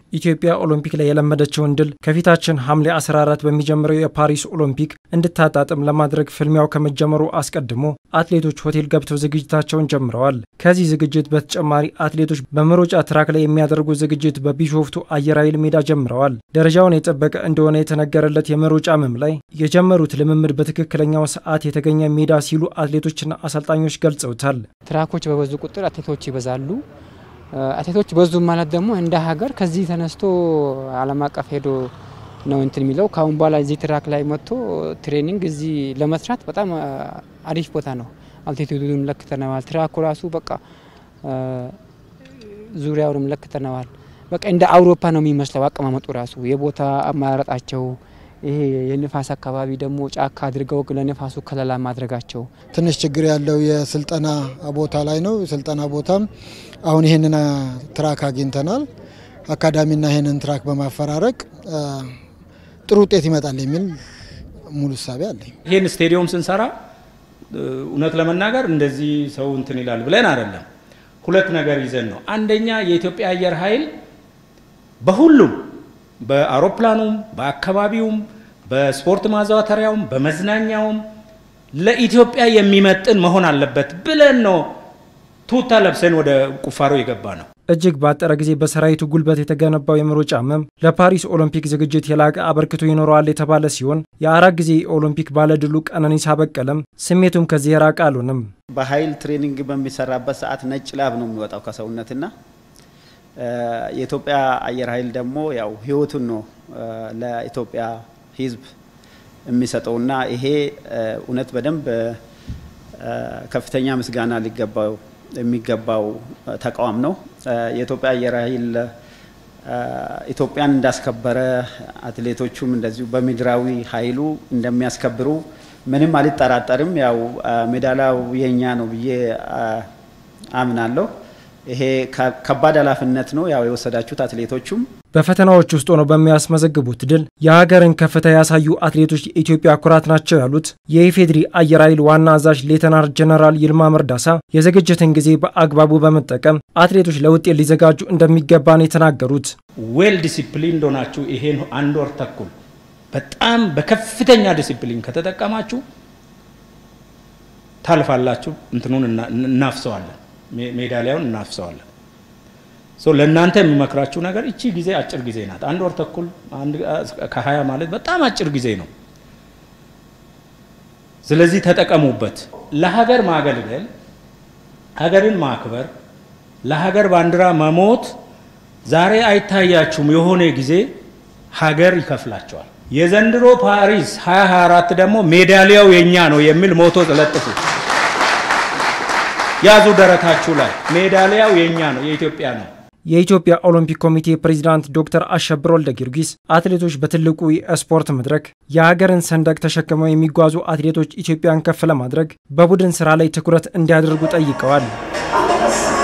ኢትዮጵያ ኦሎምፒክ ላይ የለመደችውን ድል ከፊታችን ሐምሌ 14 በሚጀምረው የፓሪስ ኦሎምፒክ እንድታጣጥም ለማድረግ ፍልሚያው ከመጀመሩ አስቀድሞ አትሌቶች ሆቴል ገብተው ዝግጅታቸውን ጀምረዋል። ከዚህ ዝግጅት በተጨማሪ አትሌቶች በመሮጫ ትራክ ላይ የሚያደርጉት ዝግጅት በቢሾፍቱ አየር ኃይል ሜዳ ጀምረዋል። ደረጃውን የጠበቀ እንደሆነ የተነገረለት የመሮጫ መም ላይ የጀመሩት ልምምድ በትክክለኛው ሰዓት የተገኘ ሜዳ ሲሉ አትሌቶችና አሰልጣኞች ገልጸውታል። ትራኮች በበዙ ቁጥር አትሌቶች ይበዛሉ። አትሌቶች በዙ ማለት ደግሞ እንደ ሀገር ከዚህ ተነስቶ ዓለም አቀፍ ሄዶ ነው እንትን የሚለው ከአሁን በኋላ እዚህ ትራክ ላይ መጥቶ ትሬኒንግ እዚህ ለመስራት በጣም አሪፍ ቦታ ነው። አልቲቱዱን ለክተነዋል። ትራኩ ራሱ በቃ ዙሪያውንም ለክተነዋል። በቃ እንደ አውሮፓ ነው የሚመስለው አቀማመጡ ራሱ የቦታ አማራጣቸው ይሄ የንፋስ አካባቢ ደግሞ ጫካ አድርገው ለንፋሱ ከለላ ማድረጋቸው ትንሽ ችግር ያለው የስልጠና ቦታ ላይ ነው። የስልጠና ቦታም አሁን ይህንን ትራክ አግኝተናል። አካዳሚና ይህንን ትራክ በማፈራረቅ ጥሩ ውጤት ይመጣል የሚል ሙሉ እሳቤ አለኝ። ይህን ስቴዲየም ስንሰራ እውነት ለመናገር እንደዚህ ሰው እንትን ይላል ብለን አይደለም። ሁለት ነገር ይዘን ነው። አንደኛ የኢትዮጵያ አየር ኃይል በሁሉም በአውሮፕላኑም በአካባቢውም በስፖርት ማዘዋተሪያውም በመዝናኛውም ለኢትዮጵያ የሚመጥን መሆን አለበት ብለን ነው ቱታ ለብሰን ወደ ቁፋሮ የገባ ነው። እጅግ ባጠረ ጊዜ በሰራዊቱ ጉልበት የተገነባው የመሮጫ መም ለፓሪስ ኦሎምፒክ ዝግጅት የላቀ አበርክቶ ይኖረዋል የተባለ ሲሆን የአራት ጊዜ የኦሎምፒክ ባለድሉ ቀነኒሳ በቀለም ስሜቱም ከዚህ የራቀ አልሆነም። በኃይል ትሬኒንግ በሚሰራበት ሰዓት ነጭ ላብ ነው የሚወጣው ከሰውነትና የኢትዮጵያ አየር ኃይል ደግሞ ያው ህይወቱን ነው ለኢትዮጵያ ሕዝብ የሚሰጠውና ይሄ እውነት በደንብ ከፍተኛ ምስጋና ሊገባው የሚገባው ተቋም ነው። የኢትዮጵያ አየር ኃይል ኢትዮጵያን እንዳስከበረ አትሌቶቹም እንደዚሁ በምድራዊ ኃይሉ እንደሚያስከብሩ ምንም አልጠራጠርም። ያው ሜዳሊያው የኛ ነው ብዬ አምናለሁ። ይሄ ከባድ ኃላፊነት ነው ያው የወሰዳችሁት አትሌቶቹም በፈተናዎች ውስጥ ሆነው በሚያስመዘግቡት ድል የሀገርን ከፍታ ያሳዩ አትሌቶች የኢትዮጵያ ኩራት ናቸው ያሉት የኢፌዴሪ አየር ኃይል ዋና አዛዥ ሌተናር ጀነራል ይልማ መርዳሳ የዝግጅትን ጊዜ በአግባቡ በመጠቀም አትሌቶች ለውጤት ሊዘጋጁ እንደሚገባ ነው የተናገሩት። ዌል ዲሲፕሊን ሆናችሁ ይሄን አንድ ወር ተኩል በጣም በከፍተኛ ዲሲፕሊን ከተጠቀማችሁ ታልፋላችሁ። እንትኑን እናፍሰዋለን ሜዳሊያውን እናፍሰዋለን። ለእናንተ የሚመክራችሁ ነገር እቺ ጊዜ አጭር ጊዜ ናት። አንድ ወር ተኩል ከሀያ ማለት በጣም አጭር ጊዜ ነው። ስለዚህ ተጠቀሙበት። ለሀገር ማገልገል፣ ሀገርን ማክበር፣ ለሀገር ባንዲራ መሞት ዛሬ አይታያችሁም። የሆነ ጊዜ ሀገር ይከፍላቸዋል። የዘንድሮ ፓሪስ 2024 ደግሞ ሜዳሊያው የኛ ነው የሚል ሞቶ ተለጥፉ ያዙ ደረታችሁ ላይ ሜዳሊያው የኛ ነው፣ የኢትዮጵያ ነው። የኢትዮጵያ ኦሎምፒክ ኮሚቴ ፕሬዚዳንት ዶክተር አሸብር ወልደ ጊዮርጊስ አትሌቶች በትልቁ የስፖርት መድረክ የሀገርን ሰንደቅ ተሸክመው የሚጓዙ አትሌቶች ኢትዮጵያን ከፍ ለማድረግ በቡድን ስራ ላይ ትኩረት እንዲያደርጉ ጠይቀዋል።